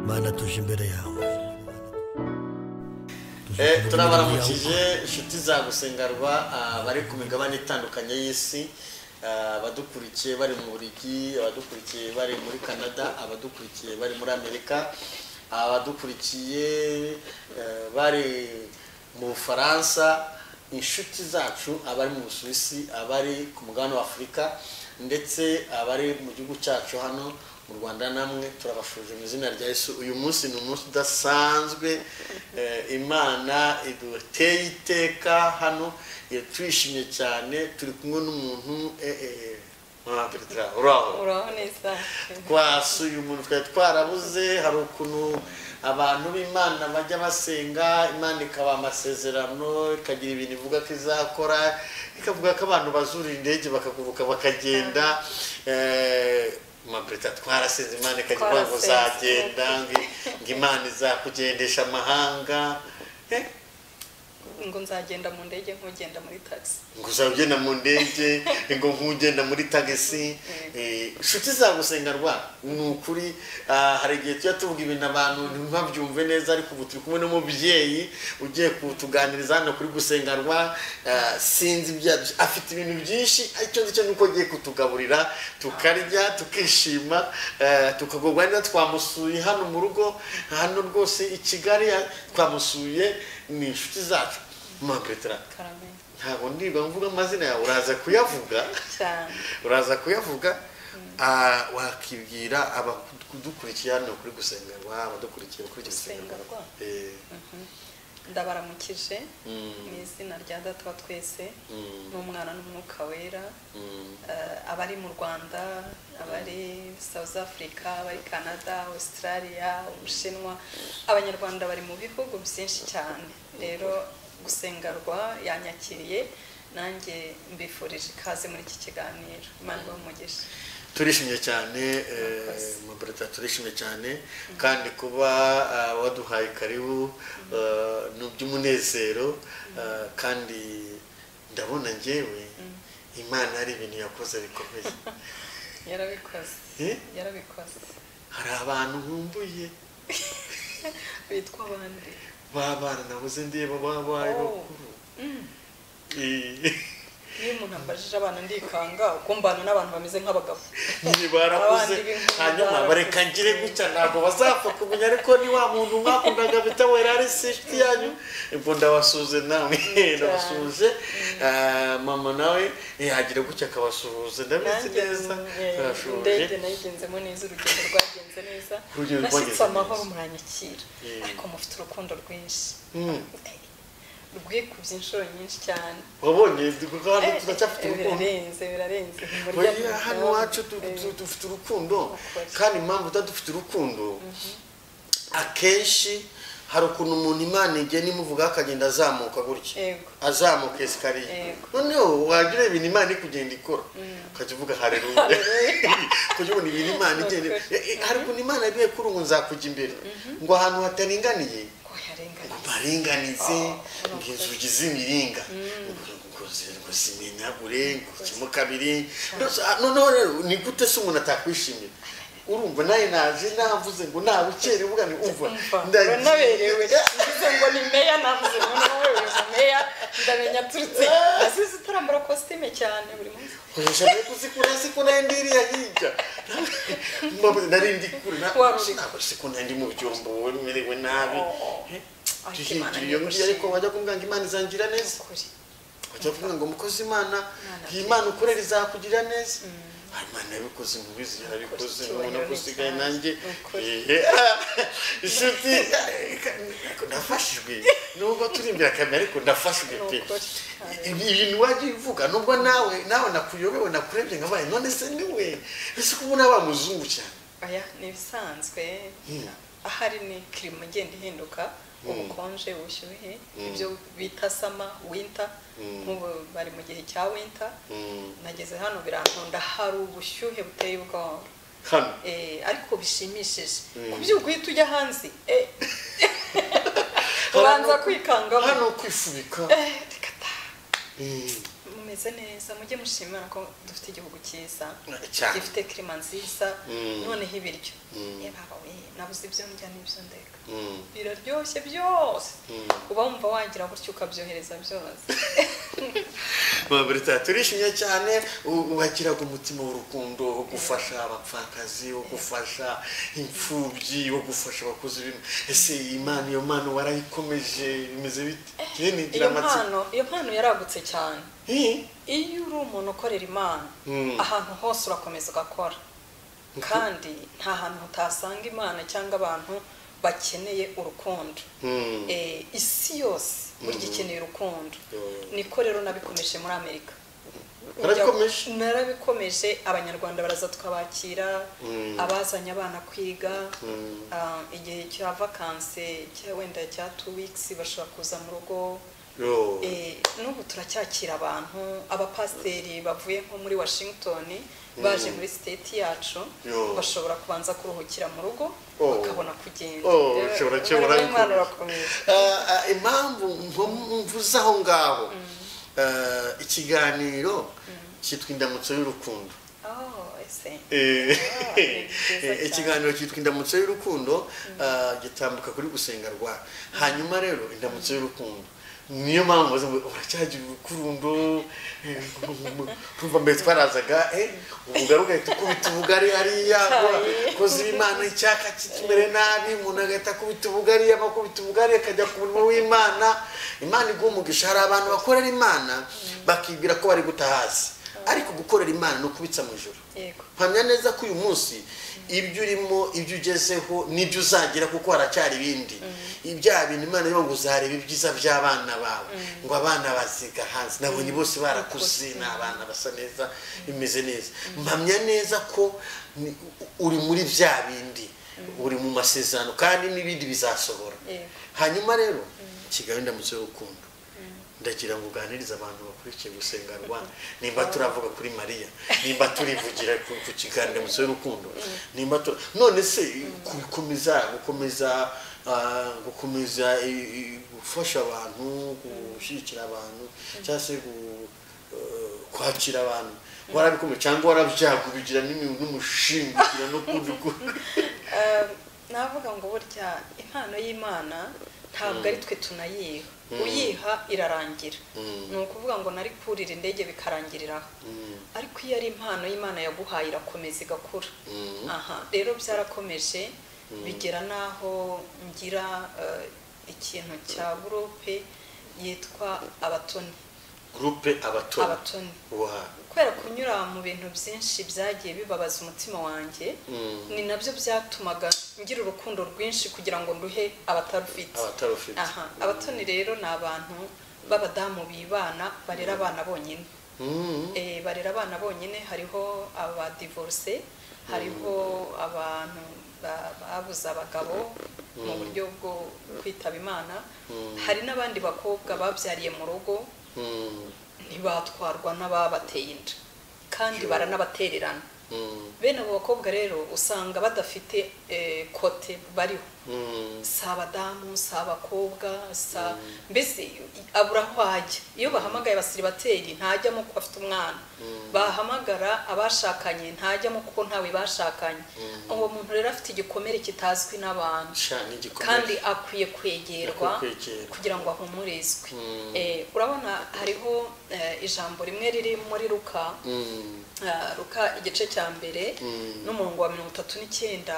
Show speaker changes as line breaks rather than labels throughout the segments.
Imana tuje imbere yawe Tuje
Eh,
imbere
turabaramukije inshuti za gusengarwa ah, bari ku migabane itandukanye y'isi ah, abadukurikiye bari mu burigi abadukurikiye bari muri canada abadukurikiye bari muri amerika abadukurikiye eh, bari mu bufaransa inshuti zacu abari mu busuwisi abari ku mugabane wa afurika ndetse abari mu gihugu cyacu hano mu rwanda namwe turabashuje mu izina rya yesu uyu munsi ni umunsi udasanzwe Eh, imana iduteye iteka hano eh, turishimye cyane turi kumwe n'umuntu eh, eh, ah, Petra, uraho
uraho neza
twasuye umuntu twari twarabuze hari ukuntu abantu b'imana bajya basenga imana ikaba amasezerano ikagira ibintu ivuga ko izakora ikavuga ko abantu bazura indege bakaguruka bakagenda maperita twarasenze imana ikajya ivuga ngo
Twarasenze.
uzagenda ngo- ngo imana izakugendesha amahanga Eh,
ngo nzagenda mu ndege nk'ugenda muri taxi
ngo uzaba ugenda mu ndege ngo nk'ugenda muri tagisi eh, inshuti zagusengarwa ni ukuri ah, hari igihe tujya tuvuga ibintu abantu ntibabyumve neza ariko ubu turi kumwe n'umubyeyi ugiye kutuganiriza hano kuri gusengarwa ah, sinzi ibyo yadu- afite ibintu byinshi icyo ngicyo ni uko agiye kutugaburira tukarya tukishima eh, tukagubwa neza twamusuye hano mu rugo hano rwose i kigali ah, twamusuye ni inshuti zacu maberetara
karamenye
ntabwo ndirirwa mvuga amazina yawe uraza kuyavuga
cyane
uraza kuyavuga ah, wakibwira abadukurikiye hano kuri gusengerwa abadukurikiye kuri gusengerwa
Gusengerwa. ndabaramukije mu izina rya data wa twese n'umwana n'umwuka wera Eh, abari mu rwanda abari south africa abari canada australia ubushinwa abanyarwanda bari mu bihugu byinshi cyane rero gusengarwa yanyakiriye nanjye mbifurije ikaze muri iki kiganiro imana ibamugisha
turishimye cyane mabreta turishimye cyane kandi kuba ah, waduhaye karibu ah, ni iby'umunezero ah, kandi ndabona njyewe imana hari ibintu yakoze bikomeye
yarabikoze
Eh?
yarabikoze
hari abantu nkumbuye
bitwa bande
babana nabuze ndeba babaye
Oh.
bakuru
iyo umuntu ambajije abana ndikanga uko mbana n'abantu bameze nk'abagabo
ni barakuze
Abandi b'inkumi
hanyuma
barakuze.
bareka ngire gutya ntabwo bazapfa kumenya ariko ni wa muntu mwakundaga bita wera ari si inshuti yanyu ubwo ndabasuze namwe ndabasuje Ah, mama nawe yagire gutya akabasuhuza ndabizi
Nanjye,
neza
eh,
turashuje
indege nayigenzemo neza urugendo rwagenze neza
Urugendo rwagenze
nashyitse amahoro
neza.
muranyakira
Eh.
ariko mufite urukundo rwinshi
Mm.
rwikubye inshuro nyinshi cyane
wabonye kandi turacyafite
Eh,
urukundo
birarenze birarenze ntimurya
Oya, hano
ntimuryama.
iwacu tu-
Eh,
tu- dufite urukundo
Ukuri.
kandi impamvu tuba dufite urukundo akenshi hari ukuntu umuntu imana igena imuvugaho akagenda azamuka gutya
yego
azamuka esikariye
Yego.
noneho wagira ibintu imana iri kugenda ikora ukajya uvuga hareruya kujya ubona ibintu imana igenda
Ukuri.
Eh, eh, hari ukuntu imana yagiye kuri ubu nzakujya imbere ngo ahantu hataringaniye
ko yarenganye
baringanize
Oh,
ngo inzugi z'imiringa ngo zi- ngo zimenagure ngo ukemo kabiri Ndose- ah, noneho rero ni gute se umuntu atakwishimira urumva nawe naje navuze ngo nabukere uvuga ni umva
Umva,
ndagiye.
uranaberewe ngize ngo ni meya navuze ngo nawe uri meya ndamenya aturutse asize utarambara kositime cyane buri munsi
ushobora kuzikura siko nayo ndiriya hirya Mbabuze, nari ndi kure na-
Wari uri-
ntabwo siko nayo ndi mu byombo merewe nabi
ariko Imana
duhindura iyo ngiyo ariko
niyagushimye.
wajya kumbwira ngo imana izangira neza
Ukuri.
bajya kuvuga ngo mukozi imana
Imana
iyi imana ukorera izakugirira neza Ah, imana yabikoze mubizi yarabikoze
Ukuri,
nubona ko
icyubahiro
usigaye
cyawe.
nanjye
Ukuri.
Eh, ah, inshuti ariko nafashijwe nubwo turi imbere kamera ariko ndafashijwe pe
Ukuri.
Ibi- ibintu wajya uvuga nubwo nawe nawe nakuyobewe nakurebye nkabaye none se niwe ese ko ubona bamuzungu cyane
aya ni ibisanzwe
Hmm.
ahari ni kirima igenda ihinduka ubukonje ubushyuhe ibyo bita sama winta nk'ubu bari mu gihe cya winta
Mm.
nageze hano birantunda hari ubushyuhe buteye ubwoba
hano
Eh, ariko bishimishije ku buryo guhita ujya hanze eh, ubanza
Hano-
kwikangamo
hano kwifubika
Eh, reka ta.
Mm.
umeze tumeze neza mujye mushimira ko dufite igihugu cyiza
Cyane.
gifite kirima nziza
Mm.
noneho ibiryo
Mm.
Eh, baba we nabuze ibyo ndya n'ibyo ndeka
Mm.
biraryoshye byose
Mm.
uba wumva wagira gutyo ukabyohereza byose
Babirita turishimye cyane u- wakiraga umutima w'urukundo wo gufasha abapfakazi wo gufasha imfubyi wo gufasha abakozi b'imana ese iyi mpano iyo mpano warayikomeje bimeze bite njye nigira
iyo
amatsiko
mpano iyo mpano yaragutse cyane
Hi?
iyo uri umuntu ukorera imana
Mm.
ahantu hose urakomeza ugakora kandi nta hantu utasanga imana cyangwa abantu bakeneye urukundo
Mm.
Eh, isi yose burya ikeneye urukundo
Yeah.
niko rero nabikomeje muri amerika
Barabikomeje?
narabikomeje abanyarwanda baraza tukabakira
Mm.
abazanye abana kwiga
Mm.
Ah, igihe cya vakanse cya wenda cya two weeks bashobora kuza mu rugo
Yo.
Eh, n'ubu turacyakira abantu abapasiteri bavuye nko muri washington baje muri siteti yacu
Yo.
bashobora kubanza kuruhukira mu rugo
Oh.
bakabona kugenda
Oh,
Eh,
ushobora
bari-
kuyobora
bari- bari-
bikomeye.
barakomeye.
Ah, ah, impamvu mvu- mvuze aho ngaho Ah, ikiganiro cyitwa indamutso y'urukundo
Oh, ese
Eh,
ni byiza
eh,
cyane.
ikiganiro cyitwa indamutso y'urukundo ah, gitambuka kuri gusenga rwa hanyuma rero indamutso y'urukundo niyo mpamvu bavuze ngo uracyagira urukundo eh, urumva mbere twarazaga eh, ubu ngaruka ahita ukubita ubugari hariya kozi w'imana icyaka kitumere nabi umuntu agahita akubita ubugari abakubita ubugari akajya ku murimo w'imana imana iguha umugisha hari abantu bakorera imana bakibwira ko bari guta hasi ariko gukorera imana ni ukubitsa mu ijoro
yego
mpamya neza ko uyu munsi ibyo urimo ibyo ugezeho n'ibyo uzagira kuko haracyari ibindi ibya bintu imana yo ngo uzareba ibyiza by'abana bawe ngo abana baziga hanze nabonye bose barakuze ni abana basa neza bimeze neza mpamya neza ko ni- uri muri bya bindi uri mu masezerano kandi n'ibindi bizasohora
Yego.
hanyuma rero kigali ndamutse y'urukundo ndagira ngo uganirize abantu bakurikiye gusenga rwanda nimba turavuga kuri mariya nimba turivugira ku ku kiganiro ndamutse y'urukundo nimba tu- none se gukomeza gukomeza ah, gukomeza i- i- gufasha abantu gushyigikira abantu cyangwa se gu- eh, kwakira abantu warabikomeje cyangwa warabyagubigira n'umushingigira no kundi
Eh, navuga ngo burya impano y'imana ntabwo ari twe tunayiha uyiha irarangira ni ukuvuga ngo nari kurira indege bikarangiriraho ariko iyo ari impano y'imana yaguhaye irakomeza igakura aha rero byarakomeje bigera n'aho ngira eh, ikintu cya gurupe yitwa abatoni
gurupe abatoni
abatoni
Wow.
kubera kunyura mu bintu byinshi byagiye bibabaza umutima wanjye ni nabyo byatumaga ngira urukundo rwinshi kugira ngo nduhe abatarufite
abatarufite
aha abatoni rero ni abantu b'abadamu bibana barera abana bonyine
Mm.
Eh, barera abana bonyine hariho abadivorse hariho abantu ba- babuze abagabo mu buryo bwo kwitaba imana hari n'abandi bakobwa babyariye mu rugo
Mm.
ntibatwarwa n'ababateye inda kandi baranabatererana
Mm.
bene abo bakobwa rero usanga badafite eh, kote bariho
Mm.
si abadamu si abakobwa si a- mbese i- abura aho ajya iyo bahamagaye abasiribateri ntajyamo kuko afite umwana bahamagara abashakanye ntajyamo kuko ntawe bashakanye uwo muntu rero afite igikomere kitazwi n'abantu
sha ni igikomere.
kandi akwiye kwegerwa
Akwiye kwegerwa.
kugira ngo ahumurizwe
Mm.
Eh, urabona hariho eh, ijambo rimwe riri muri ruka
Mm.
ah, ruka igice cya mbere
Mm.
n'umurongo wa mirongo itatu n'icyenda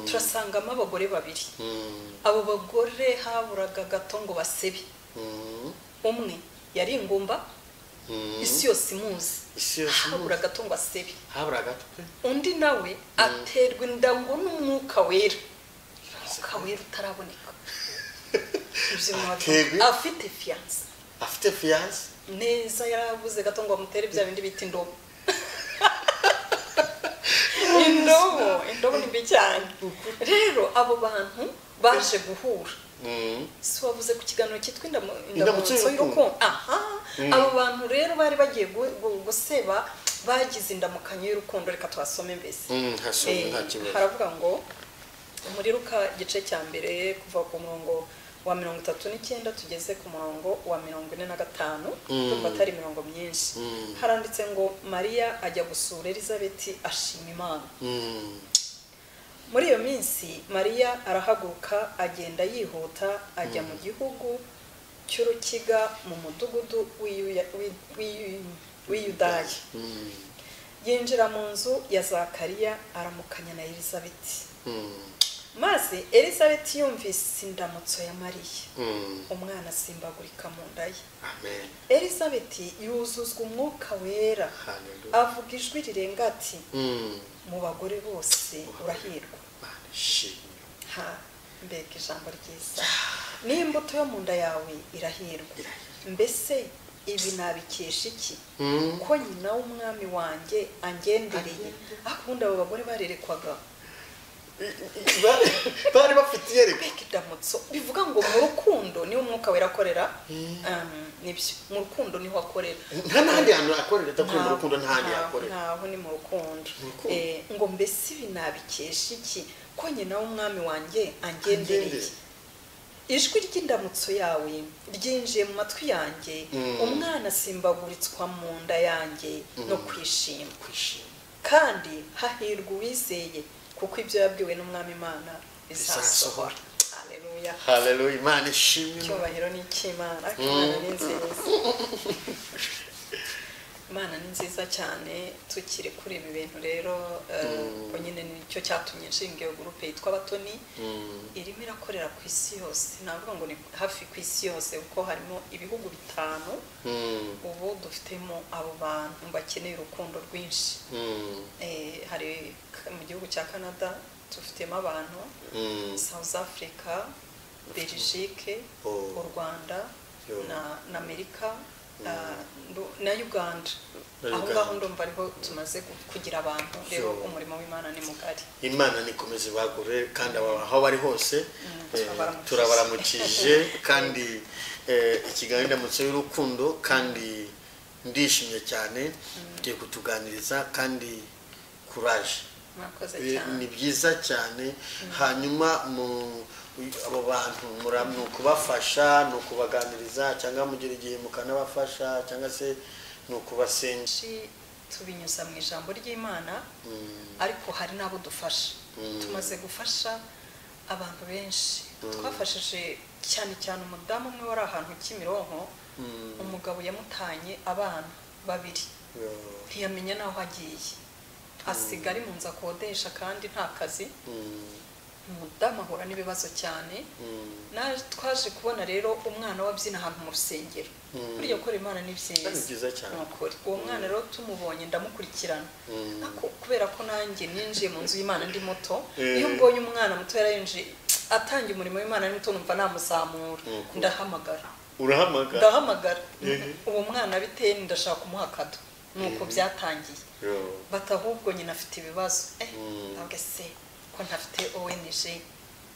turasangamo abagore babiri
Mm.
abo bagore haburaga gato ngo basebe
Mm.
umwe yari ingumba
Mm.
isi yose imuzi
isi yose imuzi.
habura gato ngo asebe
habura agatwe
undi nawe aterwa inda ngo n'umwuka wera umwuka wera utaraboneka Ibyo
Aterwa-
biba- afite fiyanse
afite fiyanse
neza yarabuze gato ngo bamutere bya bindi bita indobo indobo indobo ni mbi cyane rero abo bantu baje guhura
Mm.
si wavuze ku kiganiro cyitwa indamu-
Indamutso
indamutso
y'urukundo.
y'urukundo aha abo bantu rero bari bagiye gu- gu- guseba bagize indamukanyo y'urukundo reka tubasome mbese
Mm, hasomwe
Eh,
nta kibazo
haravuga ngo muri ruka igice cya mbere kuva ku murongo wa mirongo itatu n'icyenda tugeze ku murongo wa mirongo ine na gatanu kuko atari imirongo myinshi haranditse ngo mariya ajya gusura elizabeth ashima imana muri iyo minsi mariya arahaguruka agenda yihuta ajya mu gihugu cy'urukiga mu mudugudu w'iyudaya yinjira mu nzu ya zakariya aramukanya na elizabeth maze elizabeth yumvise indamutso ya mariya umwana asimbagurika mu nda ye elizabeth yuzuzwa umwuka wera avuga ijwi rirenga ati mu bagore bose urahirwa mbega ijambo ryiza n'imbuto yo mu nda yawe irahirwa mbese ibi nabikesha iki ko nyina w'umwami wanjye angendereye akunda abo bagore barerekwaga
bari bafite iyerekwa
mbega indamutso bivuga ngo mu rukundo niho umwuka wera akorera nibyo mu rukundo niho akorera
nta n'ahandi hantu yakorera adakorera mu rukundo n'ahandi yakorera
ntaho ni mu rukundo Eh, ngo mbese ibi nabikesha iki ko nyina w'umwami wanjye angendereye
Angendereye.
ijwi ry'indamutso yawe ryinjiye mu matwi yanjye umwana asimbaguritswa mu nda yanjye no kwishima kandi hahirwa uwizeye kuko ibyo yabwiwe n'umwami imana bizasohora haleluya
haleluya imana ishimwe
icyubahiro ni icy'imana ariko imana ni nziza imana ni nziza cyane tukiri kuri ibi bintu rero eh, ubwo nyine nicyo cyatumye nshinga iyo gurupe yitwa abatoni irimo irakorera ku isi yose navuga ngo ni hafi ku isi yose kuko harimo ibihugu bitanu ubu dufitemo abo bantu bakeneye urukundo rwinshi Eh, hari mu gihugu cya canada dufitemo abantu south africa belgique
Oh.
u rwanda
Yo.
na- na amerika ah, ndu- na uganda
Na
aho
Uganda.
ngaho ndumva ariho tumaze gu- kugira abantu rero
Yo.
umurimo w'imana ni mugari
imana nikomeze bagure kandi aba- aho bari hose eh,
turabaramukije.
turabaramukije kandi eh, ikiganiro ndamutse y'urukundo kandi ndishimye cyane tugiye kutuganiriza kandi kuraje
murakoze
Eh,
cyane
ni byiza cyane hanyuma mu abo bantu mura- ni ukubafasha ni ukubaganiriza cyangwa mugira igihe mukanabafasha cyangwa se ni ukubasenga
benshi tubinyuza mu ijambo ry'imana ariko hari n'abo dufasha tumaze gufasha abantu benshi twafashije cyane cyane umudamu umwe wari ahantu kimironko umugabo yamutanye abana babiri
Yo.
ntiyamenya n'aho agiye asiga ari mu nzu akodesha kandi nta kazi
Mm,
umudamu ahura n'ibibazo cyane
mm.
Na- twaje kubona rero umwana we abyina ahantu mu rusengero burya gukora imana ni byiza
Ni byiza cyane.
ni ukuri uwo mwana rero tumubonye ndamukurikirana
Mm.
Ako- kubera ko nanjye ninjiye mu nzu y'imana ndi muto
Eh.
iyo mbonye umwana muto yarayinjiye atangiye umurimo w'imana ari muto numva namuzamura
Ni ukuri.
ndahamagara
urahamagara
ndahamagara uwo mwana biteye ni ndashaka kumuha akado ni uko byatangiye
Yo.
bati ahubwo nyina afite ibibazo eh
Mm.
ntabwo se ko ntafite ONG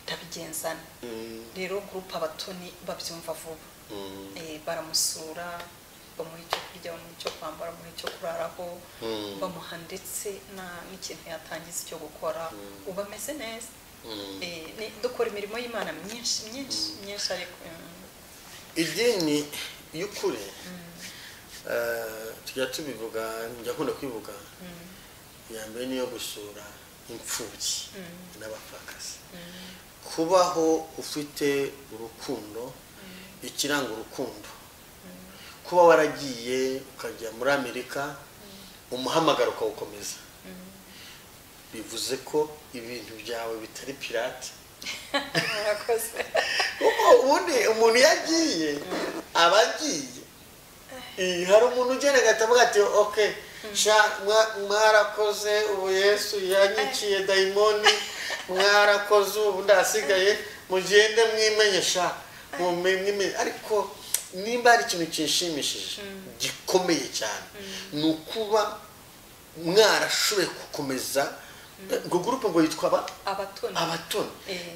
ndabigenzana
Mm,
rero gurupe abatoni babyumva vuba
mm,
Eh, baramusura bamuha icyo kurya bamuha icyo kwambara bamuha icyo kuraraho
Mm.
bamuha ndetse na- n'ikintu yatangiza icyo gukora uba ameze neza
mm.
Eh, ni- dukora imirimo y'imana myinshi myinshi myinshi ariko mm,
idini y'ukuri eh, tujya tubivuga njya nkunda kwivuga iya mbere niyo gusura imfubyi n'abapfakazi kubaho ufite urukundo ikiranga urukundo kuba waragiye ukajya muri amerika umuhamagaro ukawukomeza bivuze ko ibintu byawe bitari pirate
murakoze
kuko ubundi umuntu iyo agiye aba agiye Eh, hari umuntu ugenda agahita avuga ati oke sha mwa- mwarakoze ubu yesu yanyiciye dayimoni mwarakoze ubu ndasigaye mugende mwimenye sha mume- mwimenye ariko nimba hari ikintu kinshimishije gikomeye cyane ni ukuba mwarashoboye gukomeza ubwo gurupe ngo yitwa ba
abatoni
abatoni
Eh,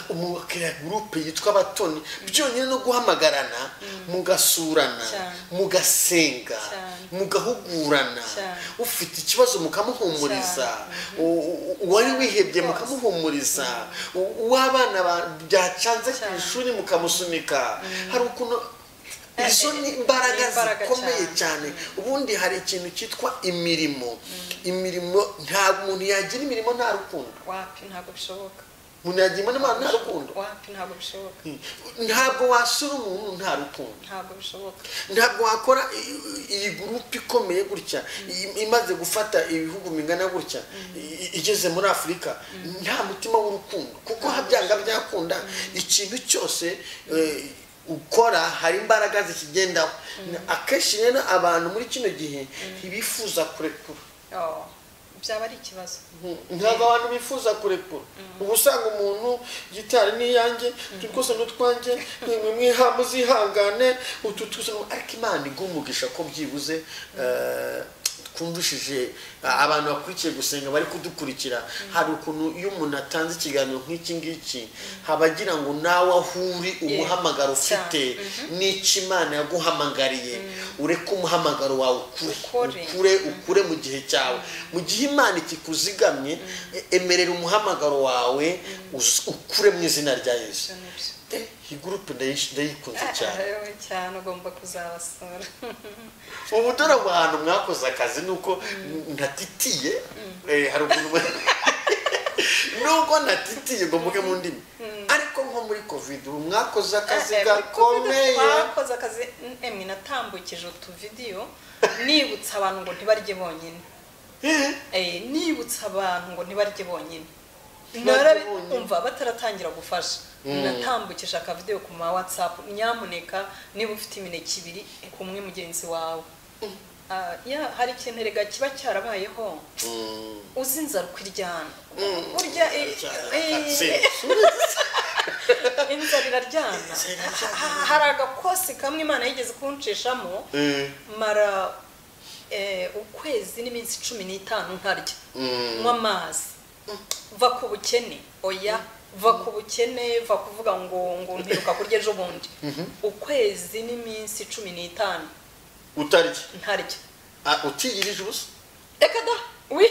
umukiriya gurupe yitwa abatoni byonyine no guhamagarana mugasurana
Cyane.
mugasenga
Cyane.
mugahugurana
Cyane.
ufite ikibazo mukamuhumuriza U- u- uwari
Cyane,
wihebye
rwose.
mukamuhumuriza U- uw'abana ba- byacanze ku
Cyane.
ishuri mukamusunika hari ukuntu
Eh,
izo
eh,
ni imbaraga
ni imbaraga
zikomeye
cyane.
cyane ubundi hari ikintu cyitwa imirimo imirimo nta muntu yagira imirimo nta rukundo
wapi ntabwo bishoboka
umuntu yagira imirimo nta rukundo
wapi ntabwo bishoboka
ntabwo wasura umuntu nta rukundo
ntabwo bishoboka
ntabwo wakora i- i- iyi gurupe ikomeye gutya i- imaze gufata ibihugu bingana gutya i- i- igeze muri afurika nta mutima w'urukundo kuko ha byanga byakunda ikintu cyose eh, ukora hari imbaraga zikigendaho akenshi rero abantu muri kino gihe ntibifuza kurekura
Oh, byaba ari ikibazo
ntabwo abantu bifuza kurekura uba usanga umuntu gitari n'iyanjye utu twose n'utwanjye mwe mwiha muzihangane utu twose ni- ariko imana iguha umugisha ko byibuze eh, twumvishije eh, abantu bakurikiye gusenga bari kudukurikira hari ukuntu iyo umuntu atanze ikiganiro nk'iki ngiki haba agira ngo nawe aho uri umuhamagaro ufite n'icyo imana yaguhamagariye ureke umuhamagaro wawe ukure
Ukore.
ukure ukure ukure mu gihe cyawe mu gihe imana ikikuzigamye e- emerera umuhamagaro wawe uz- ukure mu izina rya yesu
ibyo ni byo
Eh, iyi gurupe ndayish- ndayikunze cyane
Eh, cyane ugomba kuzabasura
ubu dore mu hantu mwakoze akazi ni uko ntatitiye eh, hari ukuntu nubwo natitiye ngo mvuge mu ndimi ariko nko muri covid ubu mwakoze akazi
Eh, eh, muri Covid
gakomeye
twakoze akazi emwe natambukije utuvidiyo nibutsa abantu ngo ntibarye bonyine
Eh,
Eh, nibutsa abantu ngo ntibarye bonyine
Ntibarye
Narabi-
bonyine.
umva bataratangira gufasha natambukije akavideyo ku ma watsapu nyamuneka niba ufite imineke ibiri kumwe mugenzi wawe Ah, ya hari ikintu erega kiba cyarabayeho
mm,
uzi inzara ukiryana
Mm.
burya eh, eh, inzara iraryana
Inzara iraryana.
Ha- hari agakosi kamwe imana yigeze kunshishamo
Eh,
mara eh, ukwezi n'iminsi cumi n'itanu ntarya
mm.
nywa amazi va ku bukene oya va ku bukene va kuvuga ngo ngo mperuka kurya ejo bundi ukwezi n'iminsi cumi n'itanu
utarya
ntarya
Ah, utiyirije ubusa
reka da wi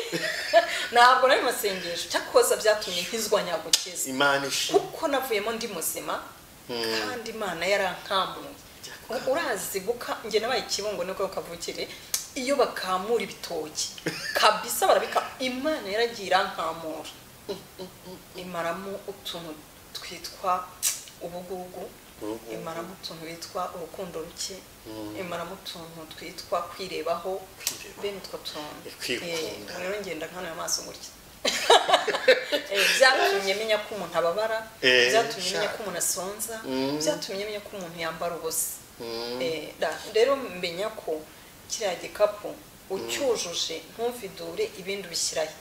ntabwo nari mu masengesho cyakoza byatumye nkizwa nyagukiza
imana ishimwe
kuko navuyemo ndi muzima kandi imana yarankamuye
Byakukamuye.
urazi guka njye nabaye ikibungo niko kavukire iyo bakamura ibitoki kabisa barabika imana yaragiye irankamura imaramo utuntu twitwa ubugugu
Ubugugu.
imaramo utuntu bitwa urukundo ruke imaramo utuntu twitwa kwirebaho
Kwirebaho.
bene utwo tuntu
Kwikunda.
Eh, rero ngenda nkanuye amaso gutya Eh, byatumye menya ko umuntu ababara
Eh,
byatumye
sha.
menya ko umuntu asonza
Mm.
byatumye menya ko umuntu yambara ubusa
Mm.
Eh, da- rero menya ko kiriya gikapu ucyujuje ntuvidure ibindi ubishyirahe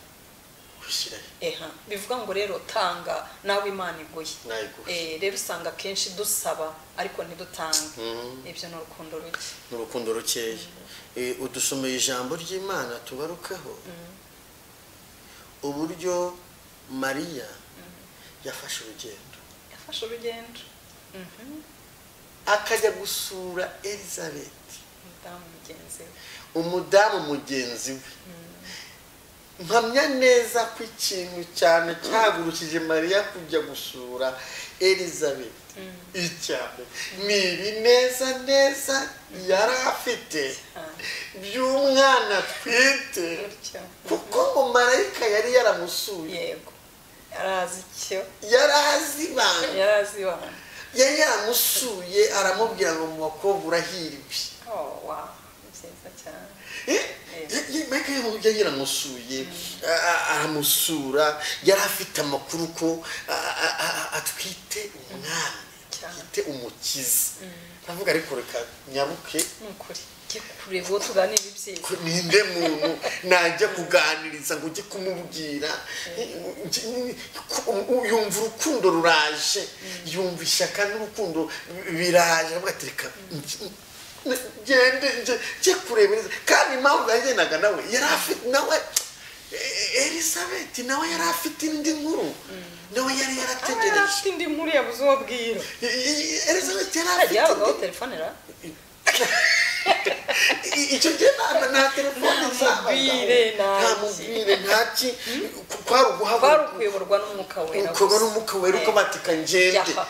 gushyiraho
eha bivuga ngo rero tanga nawe imana iguye
Nawe iguhe.
Eh, rero usanga akenshi dusaba ariko ntidutange
Mm.
ibyo ni urukundo ruke
ni urukundo rukeya Eh, udusomeye ijambo ry'imana tugarukaho uburyo mariya yafashe urugendo
yafashe urugendo Mhm.
akajya gusura elizabeth
umudamu mugenzi we
umudamu mugenzi we mpamya neza ko ikintu cyane cyagurukije mariya kujya gusura elizabeth icyane ni ibineza neza yari afite
Cyane.
by'umwana atwite
gutyo
kuko ngo marayika yari yaramusuye
yego yarazi icyo
yari azi ibanga
yarazi iwana
yari yaramusuye aramubwira ngo mu bakobwa urahirwe
oh wow ni byiza cyane
mike yari yaramusuye a- a- aramusura yari afite amakuru ko a- a- a- atwite umwami
Cyane.
atwite umukiza aravuga ariko reka nyabuke
ni ukuri jye kure uwo tuganira ibyiza
ninde muntu najya kuganiriza ngo ujye kumubwira yumva urukundo ruraje yumva ishyaka n'urukundo biraje aravuga ati reka nge- nge- ngende nge- njye kureba neza." kandi impamvu yagendaga nawe yari afite nawe elisabeth nawe yari afite indi nkuru nawe yari
aba yari
yarategereje
afite indi nkuru yabuze uwo abwira
elisabeth yari afite
hajya habagaho
indi-
telefone ra
I- icyo gihe nta nta telefone
Nta
zabaga
mubwire, nta
nta
ki.
mubwire nta ki Ku- kwari
kwari
uguhaguruka
ukuyoborwa n'umwuka wera
ukorwa
gusa.
n'umwuka wera uko
Eh,
batika ngende
japa.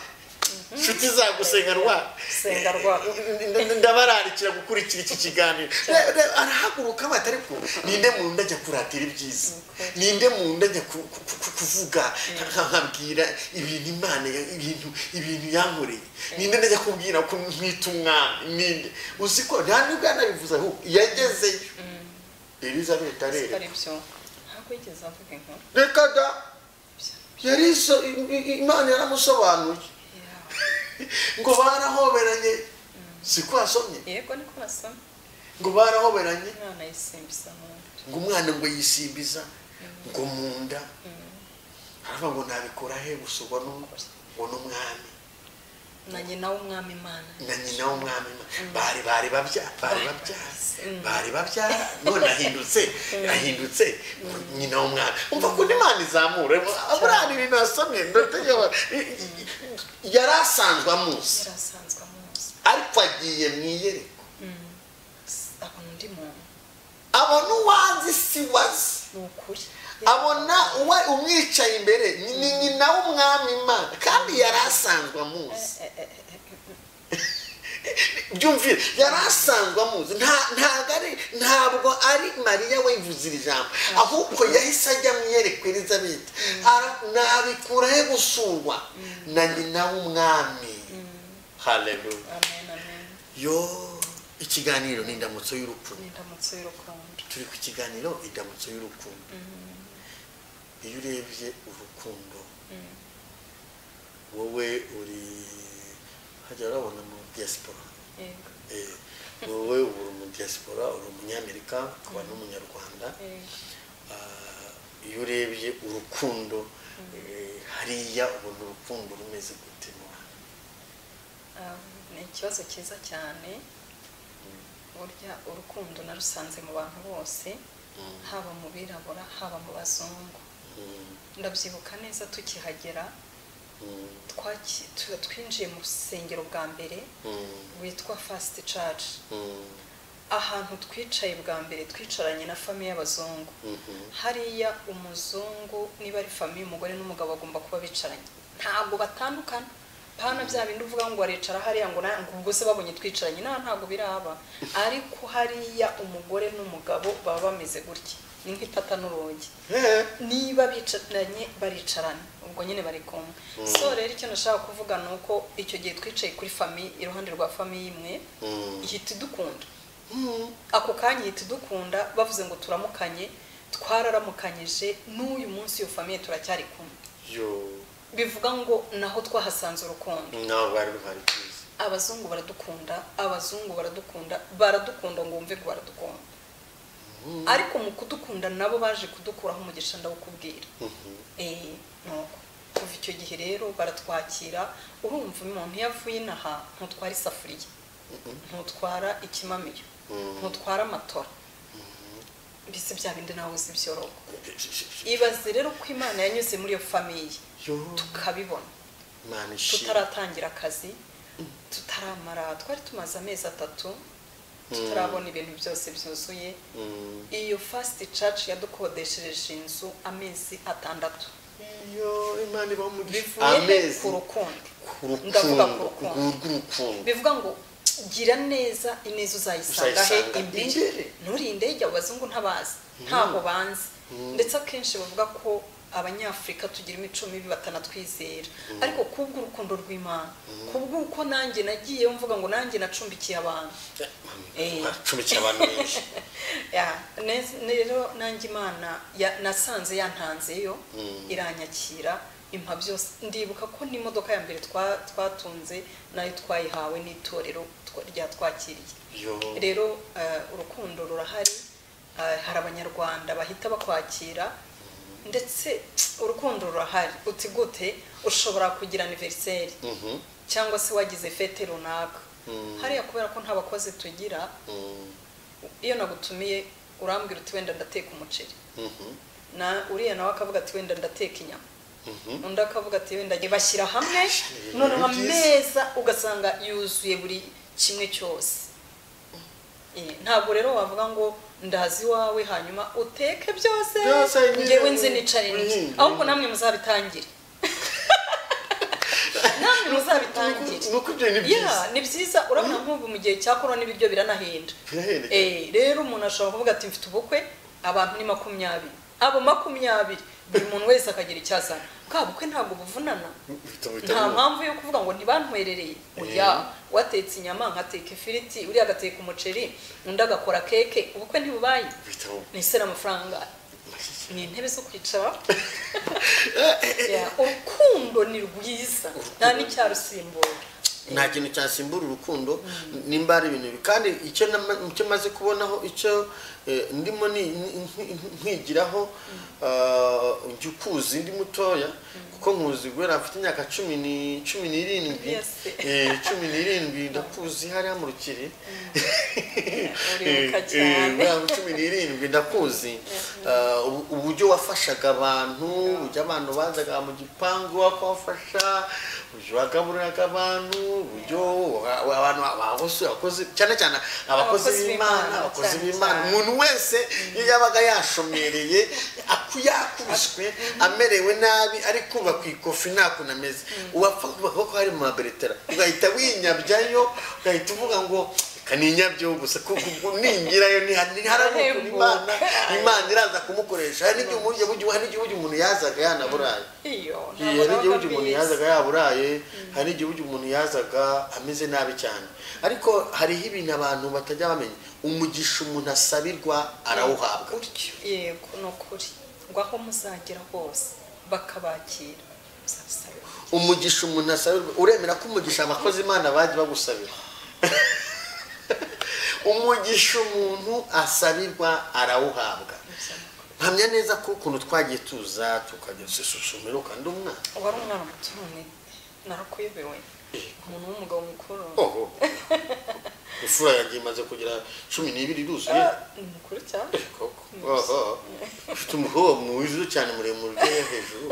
inshuti zagusenga rwa
senga rwa
N- n- ndabararikira gukurikira iki kiganiro Re- re- arahaguruka bati ariko ninde mu nda ajya kuratira ibyiza ninde mu nda ajya ku- ku- ku- kuvuga nka- nkabwira ibintu imana ya- ibintu ibintu yankoreye ninde najya kubwira ko ntwite umwami ninde uzi ko nta nubwo yanabivuze ahubwo yagezeyo elizabeth
siko
arereka
ari byo ntabwo yigeze avuga inkuru
reka da yari iso- i- i- imana yaramusobanuye ngo barahoberanye siko wasomye
yego niko nasomye
ngo barahoberanye
umwana yisimbiza mu nda
ngo umwana ngo yisimbiza ngo mu nda haravuga ngo nabikora he gusa ubwo ni ngo ni umwami
na nyina w'umwami imana
na nyina w'umwami ma- bari bari babyara bari babyara
Mm.
bari babyara none ahindutse ahindutse nyina w'umwami umva ko n'imana izamura aburiya ibintu yasomye ndategeka yari asanzwe amuzi
yari asanzwe amuzi
ariko agiye mu iyereko
Mm. S- abona undi muntu
abona uwanzi si wazi
ni ukuri
abona uwa umwicaye imbere ni- ni nyina w'umwami imana kandi yari asanzwe amuzi
Eh, eh, eh, eh,
byumvire yari asanzwe amuzi Nta- ntabwo ari ntabwo ari mariya wivuze iri jambo ahubwo yahise ajya mu iyerekwa elizabeth Ara- nabikura he gusurwa na nyina w'umwami haleluya
amen amen
yo ikiganiro ni indamutso y'urukundo
ni indamutso y'urukundo
turi ku kiganiro indamutso y'urukundo iyo urebye urukundo
Mm.
wowe uri hajya urabona mu diaspora
yego
Eh, wowe ubu uri mu diaspora uri umunyamerika ukaba n'umunyarwanda
yego
Ah, iyo urebye urukundo eh, hariya ubona urukundo rumeze gute mu bantu?
Um, ni ikibazo cyiza cyane burya urukundo narusanze mu bantu bose
Mm,
haba mu birabura haba mu bazungu
mm,
ndabyibuka neza tukihagera
mm,
twaki- tu- twinjiye mu rusengero bwa mbere
mm,
witwa fast church
mm,
ahantu twicaye bwa mbere twicaranye na famiye y'abazungu
mhm,
hariya umuzungu niba ari famiye umugore n'umugabo bagomba kuba bicaranye ntabwo batandukana pana bya bindi uvuga ngo aricara hariya ngo na- ngo ubwo se babonye twicaranye nta ntabwo biraba ariko hariya umugore n'umugabo baba bameze gutya ni nk'ipata n'urugi
Eh,
niba bicaranye baricarana ubwo nyine bari kumwe so rero icyo nashaka kuvuga ni uko icyo gihe twicaye kuri famiye iruhande rwa famiye imwe
mm,
ihita idukunda
mm,
ako kanya ihita idukunda bavuze ngo turamukanye twararamukanyije n'uyu munsi iyo famiye turacyari kumwe
yo
bivuga ngo naho twahasanze urukundo
ntabwo bari ruhari byiza
abazungu baradukunda abazungu baradukunda baradukunda ngo wumve ko baradukunda ariko mu kudukunda nabo baje kudukuraho umugisha ndawukubwira
Mhm,
Eh, nuko kuva icyo gihe rero baratwakira urumva umuntu iyo avuye inaha ntutwara isafuriya ntutwara ikimamiyo
Mm.
ntutwara amatora mbese bya bindi nawe uzi ibyorogo
mhm.
ibaze rero ko imana yanyuze muri iyo famiye
yo
tukabibona
imana ishimwe
tutaratangira akazi tutaramara twari tumaze amezi atatu tutarabona ibintu byose byuzuye
Mm.
iyo fasiti caci yadukodeshereje inzu amezi atandatu
iyo imana ibaho mu gihe
bivuye ku rukundo
ku
ndavuga ku
rukundo ku
rukundo
rw'urukundo
bivuga ngo gira neza ineza uzayisanga he
Uzayisanga
imbere
imbere."
nturinde ijya abazungu ntabazi ntaho banzi ndetse akenshi bavuga ko abanyafurika tugira imico mibi batanatwizera ariko kubwo urukundo rw'imana kubwo uko nanjye nagiye mvuga ngo nanjye nacumbikiye abantu Eh.
acumbikiye abantu benshi
Ya, ne- rero nanjye imana ya- nasanze yantanzeyo iranyakira impa byose ndibuka ko n'imodoka ya mbere twa- twatunze nayo twayihawe n'itorero twa- ryatwakiriye
yo
rero eh, urukundo rurahari eh, hari abanyarwanda bahita bakwakira ndetse urukundo rurahari uti gute ushobora kugira aniveriseri
Mhm.
cyangwa se wagize fete runaka
Mm.
hariya kubera ko nta bakozi tugira
Mm.
iyo nagutumiye urambwira uti wenda ndateka umuceri na uriya nawe akavuga ati wenda ndateka inyama undi akavuga ati wenda bashyira hamwe noneho ameza ugasanga yuzuye buri kimwe cyose ntabwo rero wavuga ngo ndazi iwawe hanyuma uteke byose ngewe nzi nicare niki ahubwo namwe muzabitangire namwe muzabitangire ni byiza urabona nk'ubu mu gihe cya korona ibiryo biranahenda rero umuntu ashobora kuvuga ati mfite ubukwe abantu ni makumyabiri abo makumyabiri buri muntu wese akagira icyo azana bwa bukwe ntabwo buvunana nta mpamvu yo kuvuga ngo ntibantwerereye oya watetse inyama nkateka ifiriti uriya agateka umuceri undi agakora keke ubukwe ntibubaye ni se n'amafaranga ni intebe zo kwicara urukundo ni rwiza nta n'icyarusimbura
nta kintu cyasimbura urukundo nimba ari ibintu kandi icyo maze kubonaho icyo ndimo nkwigiraho njya ukuzi ndi mutoya kuko nkuzi guhera afite imyaka cumi n'irindwi cumi n'irindwi ndakuzi hariya mu rukiri cumi n'irindwi ndakuzi uburyo wafashaga abantu uburyo abantu bazaga mu gipangu wakabafasha uburyo wagaburiraga abantu uburyo abantu wakoze cyane cyane abakozi b'imana abakozi b'imana umuntu wese iyo yabaga yashomereye yakubiswe amerewe nabi ariko kuba ku ikofi nta kuntu ameze uwapfa kuba ko hari mu maberetera ugahita winyabyayo ugahita uvuga ngo reka ninyabyo gusa kuko ningirayo ntiharamuka imana imana iraza kumukoresha hari n'igihugu umuntu yazaga yanaburaye hari n'igihugu umuntu yazaga yaburaye hari n'igihugu umuntu yazaga ameze nabi cyane ariko hariho ibintu abantu batajya bamenya umugisha umuntu asabirwa arawuhabwa
yego ni ukuri ngo aho muzagera hose bakabakira
umugisha umuntu asabirwa uremera ko umugisha abakozi imana bajya bagusabira umugisha umuntu asabirwa arawuhabwa mpamya neza ko ukuntu twagiye tuza tukajya susumira kandi umwana
wari umwana muto none narakuyobewe umuntu w'umugabo mukuru
imfura yanjye imaze kugira cumi n'ibiri iruzuye
ni mukuru cyane
ufite umuhobo mwiza cyane muremure ujya hejuru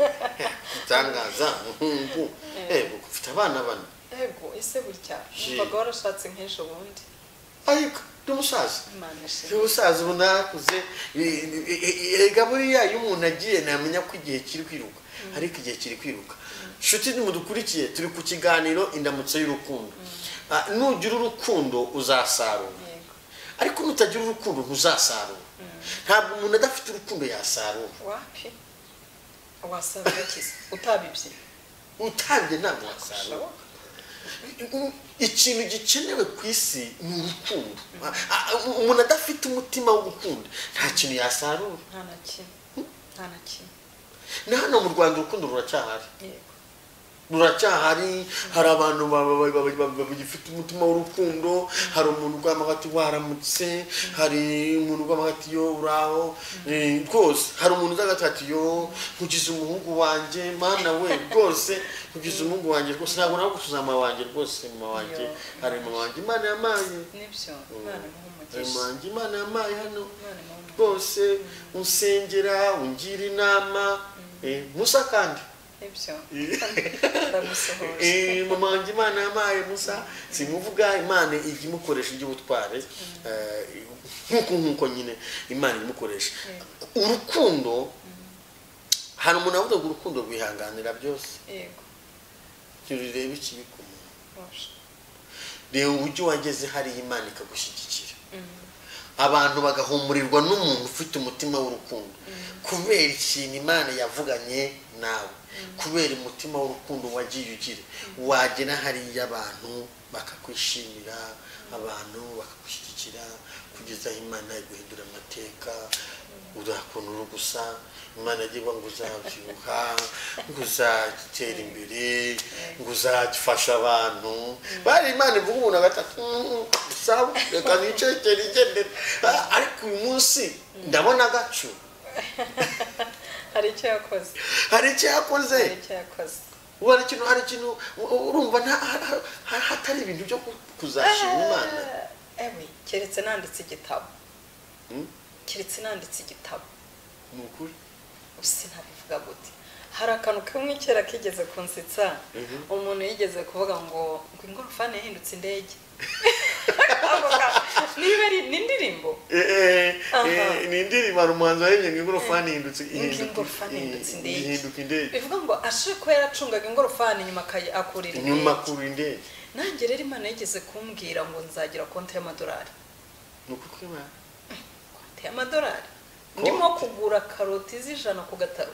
itangaza muhungu yego ufite abana bane
yego ese burya mbaga warashatse nk'ejo bundi
ariko ni umusaza ni umusaza ubu nakuze rega buriya iyo umuntu agiye namenya ko igihe kiri kwiruka ariko igihe kiri kwiruka inshuti mudukurikiye turi ku kiganiro indamutso y'urukundo nugira urukundo uzasarura ariko nutagira urukundo ntuzasarura ntabwo umuntu adafite urukundo yasarura
wapi wasarura ikiza utabibye
utabye ntabwo wasarura ikintu gikenewe ku isi ni urukundo umuntu adafite umutima wo gukunda nta kintu yasarura
nta na kimwe nta na kimwe
ni hano mu rwanda urukundo ruracyahari ruracyahari hari abantu bagifite umutima w'urukundo hari umuntu ugwamaho ati waramutse hari umuntu ugwamaho ati yo uraho rwose hari umuntu uzagaga ati yo nkugize umuhungu wanjye mana we rwose nkugize umuhungu wanjye rwose ntabwo nawe gusuza mama wanjye rwose mama wanjye hari mama wanjye imana yamaye mama wanjye imana yamaye hano rwose unsengera ungira inama musa kandi mama wanjye imana yampaye musa simuvuga imana ijya imukoresha iby'ubutware nk'uko nk'uko nyine imana imukoresha urukundo hari umuntu avuga ngo urukundo rwihanganira byose tururebe ikibi ku muntu reba uburyo wageze hariya imana ikagushyigikira abantu bagahumurirwa n'umuntu ufite umutima w'urukundo kubera ikintu imana yavuganye nawe kubera umutima w'urukundo wagiye ugira wagera hariya abantu bakakwishimira abantu bakagushyigikira kugeza aho imana iguhindura amateka ukuntu uri gusa imana agira ngo uzabyibuha ngo uzatera imbere ngo uzafasha abantu bari imana ivuga umuntu agatatu sawa reka nicekere igendere ariko uyu munsi ndabona agacu
hari icyo yakoze
hari icyo yakoze ubu hari ikintu hari ikintu urumva hatari ibintu byo kuzashima imana
keretse nanditse igitabo keretse nanditse igitabo
ni ukuri
ese ntabivuga gute hari akantu kamwe kera kigeze kunsetsa umuntu yigeze kuvuga ngo ngo ingorofani yahindutse indege niba ari ni indirimbo
ni indirimbo hari umuhanzi warembye ngo ingorofani ihindutse
ngo ingorofani yahindutse indege
ihinduka indege
bivuga ngo ashobora kuba yaracungaga ingorofani nyuma akayi- akurira
inyuma
indege
kuri indege
nanjye rero imana yigeze kumbwira ngo nzagira konti y'amadolari
ni ukuri kw'Imana.
konti y'amadolari ndimo kugura karoti z'ijana ku gataro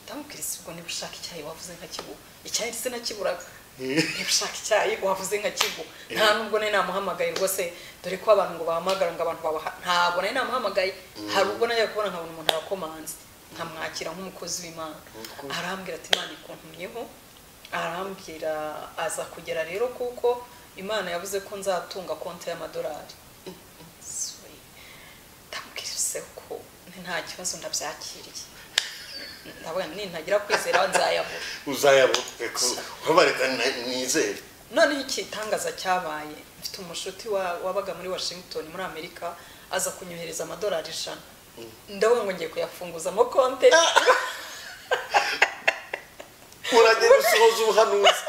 ndamubwira isi ubwo niba ushaka icyayi wavuze nkakiguha icyayi ndetse nakiburaga niba ushaka icyayi wavuze nkakiguha nta nubwo nari namuhamagaye rwose dore ko abantu ngo bahamagara ngo abantu babaha ntabwo nari namuhamagaye hari ubwo najya kubona nkabona umuntu arakomanze nkamwakira nk'umukozi w'imana
Mukuru.
arambwira ati imana ikuntumyeho arambwira aza kugera rero kuko imana yavuze ko nzatunga konti y'amadolari Sorry. ndamubwirije ko nta kibazo ndabyakiriye ndavuga nti ntagira kwizera nzayabura
uzayabona reka urabareka nizere
noneho igitangaza cyabaye mfite umushuti wa- wabaga muri washington muri amerika aza kunyohereza amadolari ijana ndavuga ngo ngiye kuyafunguza mo konte
uragenda usohoza ubuhanuzi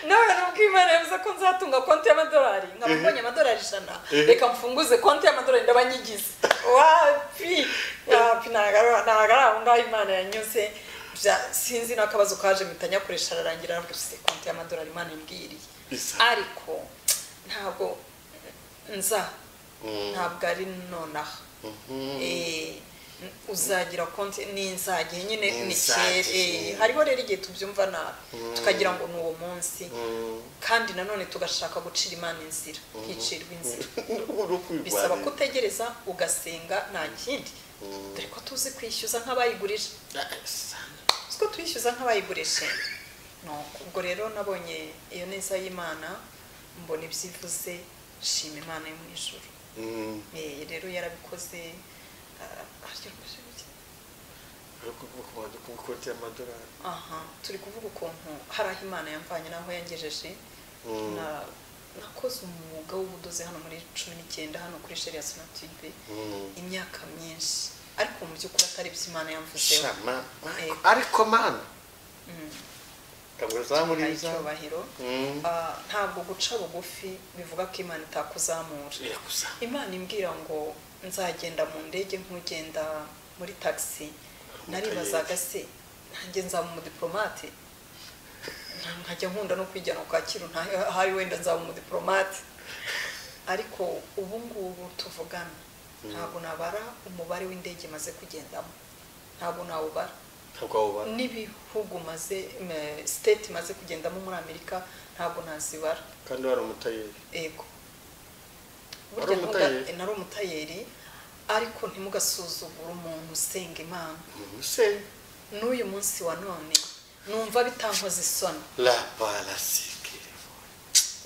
nawe nubwo imana yavuze ko nzatunga konti y'amadolari nkaba
Mhm.
mbonye amadolari ijana
Mhm.
reka mfunguze konti y'amadolari ndaba nyigize wapi wapi ntago ntago ari aho ngaho imana yanyuze Bya- sinzi n'akabazo kaje mpita nyakoresha ararangira aravuga ati konti y'amadolari imana imbwiriye
Isa.
ariko ntabwo nza ntabwo ari nonaha
Mhm.
Eh, uzagira konti ni inzage nyine
Ni
ni
inzage,
kera
mm.
hariho rero igihe tubyumva nabi tukagira ngo ni uwo munsi
Mm.
kandi nanone tugashaka gucira imana inzira nticirwe inzira
no kwirwanya.
bisaba kutegereza ugasenga nta kindi dore ko tuzi kwishyuza nk'abayigurije tuzi ko tuyishyuza nk'abayigurije No, ubwo rero nabonye iyo neza y'imana mbona ibyivuze shima imana yo mu ijuru
Mm.
Eh, rero yarabikoze ah, yarabikoze gute?
Ariko kuvuga ngo ku ikoti y'amadolari
aha turi kuvuga ukuntu hari aho imana yamvanye n'aho yangejeje
Mm.
Na- nakoze umwuga w'ubudozi hano muri cumi n'icyenda hano kuri sheri ya sonatube
Mm.
imyaka myinshi ariko mu by'ukuri atari ibyo imana yamvuzeho
Sha, ma- ma-
Eh.
ariko mana
Mm.
ntabwo zamuri
Tubahaye
izamu.
icyubahiro
Mm.
Ah, ntabwo guca bugufi bivuga ko imana itakuzamura
Irakuzamu.
imana imbwira ngo nzagenda mu ndege nk'ugenda muri tagisi naribazaga se nanjye nzaba umudiporomate Nta- nkajya nkunda no kwijyana kacyiru ahari wenda nzaba umudiporomate ariko ubu ngubu tuvugana ntabwo nabara umubare w'indege maze kugendamo ntabwo nawubara
ntabwo wabubara
n'ibihugu maze m- state maze kugendamo muri amerika ntabwo nazibara
kandi wari umutayeri
ego
Wari
burya ntuga-
umutayeri?
nari umutayeri ariko ntimugasuzugure umuntu usenga imana
umuseni
n'uyu munsi wa none numva bitankoze isoni
la parasike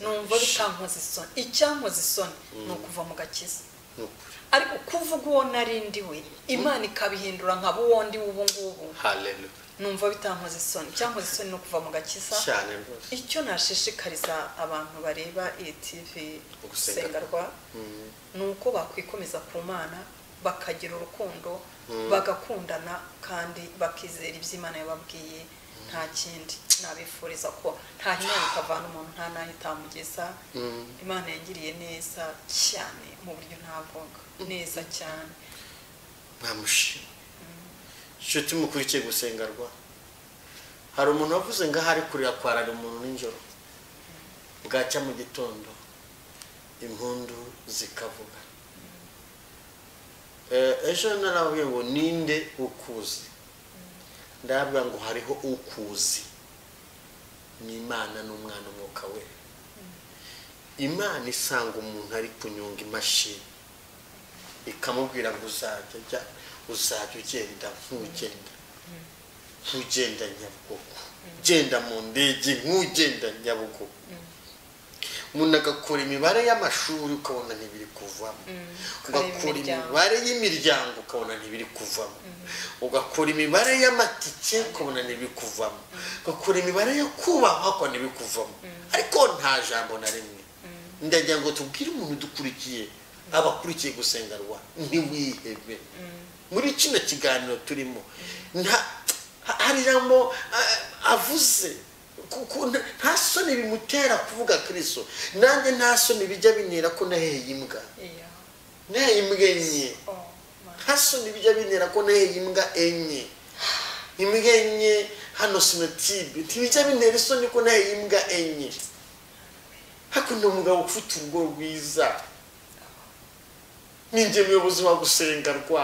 numva bitankoze isoni icyankoze isoni ni ukuva mu gakiza
ni ukuri
ariko kuvuga uwo narindi we imana ikabihindura nkaba uwo ndi ubu ngubu
haleluya
numva bitankoze isoni icyankoze isoni ni ukuva mu gakiza
cyane rwose
icyo nashishikariza abantu bareba iyi tivi
Ugusenga.
gusengarwa
Mm.
ni uko bakwikomeza ku mana bakagira urukundo bagakundana kandi bakizera ibyo imana yababwiye nta kindi nabifuriza ko nta himana ikavana umuntu nta n'aho itamugeza
Mm.
imana yangiriye neza cyane mu buryo ntavuga neza cyane
ntamushima inshuti mukurikiye gusengerwa hari umuntu wavuze ngo ahari kurira kwarara umuntu nijoro bwacya mu gitondo impundu zikavuga Eh, ejo narababwiye ngo ninde ukuzi ndababwira ngo hariho ukuzi ni imana n'umwana umwuka we imana isanga umuntu ari kunyonga imashini ikamubwira ngo uzajya ujya uzajya ugenda nk'ugenda nk'ugenda nyabugogo ugenda mu ndege nk'ugenda nyabugogo umuntu agakora imibare y'amashuri ukabona ntibiri kuvamo
kureba
ugakora
imiryango.
imibare y'imiryango ukabona ntibiri kuvamo ugakora imibare y'amatike ukabona ntibiri kuvamo ugakora imibare yo kubahwa ukabona ntibiri kuvamo ariko nta jambo na rimwe ndagira ngo tubwire umuntu dukurikiye abakurikiye gusengerwa ntiwihebe muri kino kiganiro turimo hari ijambo avuze nta soni bimutera kuvuga kirisito nanjye nta soni bijya bintera ko naheye imbwa naheye imbwa enye nta soni bijya bintera ko naheye imbwa enye imbwa enye hano sinotibe ntibijya bintera isoni ko naheye imbwa enye hakuno umugabo ufite urugo rwiza n'ingemwe y'ubuzima gusengerwa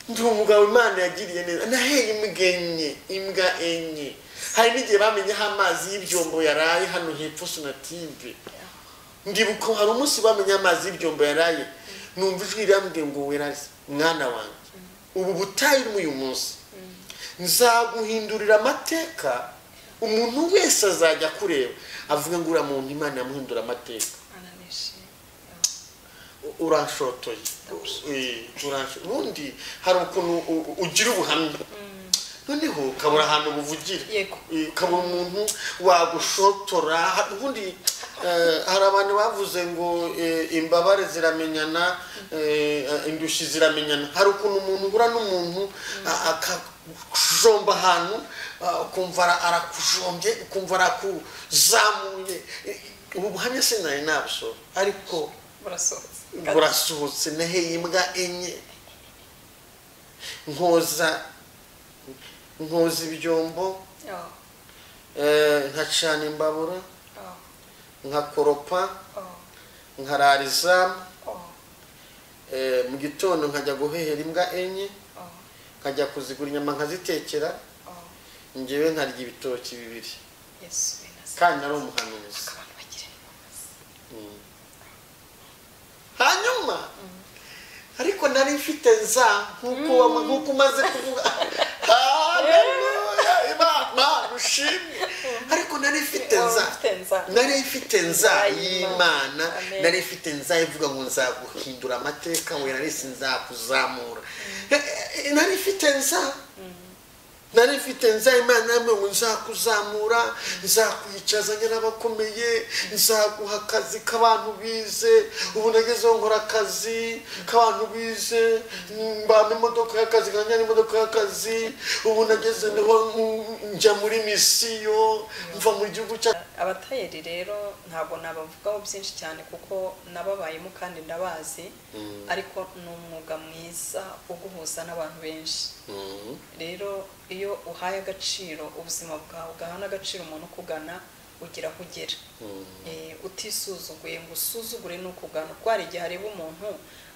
ndi umugabo imana yagiriye neza naheye imbwa enye imbwa enye hari n'igihe bamenyeho amazi y'ibyombo yaraye hano hepfo sonatibe ndibuka hari umunsi bamenye amazi y'ibyombo yaraye numva ijwi rirambwiye ngo weraze mwana wanjye ubu butayu urimo uyu munsi nzaguhindurira amateka umuntu wese azajya kureba avuga ngo uriya muntu imana yamuhindura amateka urashotoye ubundi hari ukuntu ugira ubuhamya noneho ukabura ahantu buvugira ukabura umuntu wagushotora ubundi hari abantu bavuze ngo imbabare ziramenyana indushyi ziramenyana hari ukuntu umuntu uhura n'umuntu akajomba ahantu ukumva arakujombye ukumva arakuzamuye ubu buhamya sinari nabwo ariko burasohotse naheye imbwa enye nkoza nkoza ibyombo nkacana imbabura nkakoropa nkarara izamu mu gitondo nkajya guhehera imbwa enye nkajya kuzigura inyama nkazitekera ngewe nkarya ibitoki bibiri kandi nari umuhanuzi hanyuma ariko nari mfite nza nk'uko umaze kuvuga imana ushimwe ariko nari mfite nza nari mfite nza y'imana nari mfite nza ivuga ngo nzaguhindura amateka we nari sinzakuzamura nari mfite nza nari mfite nza imana yambaye ngo nzakuzamura nzakwicazanya n'abakomeye nzaguha akazi k'abantu bize ubu nagezeho nkora akazi k'abantu bize mbana imodoka y'akazi nkajya n'imodoka y'akazi ubu nageze njya muri misiyo mva mu gihugu cya
abatayeri rero ntabwo nabavugaho byinshi cyane kuko nababayemo kandi ndabazi ariko ni umwuga mwiza uguhuza n'abantu benshi rero iyo uhaye agaciro ubuzima bwawe ugahana agaciro umuntu ukugana ugira aho ugera utisuzuguye ngo usuzugure ni ukugana kuko hari igihe areba umuntu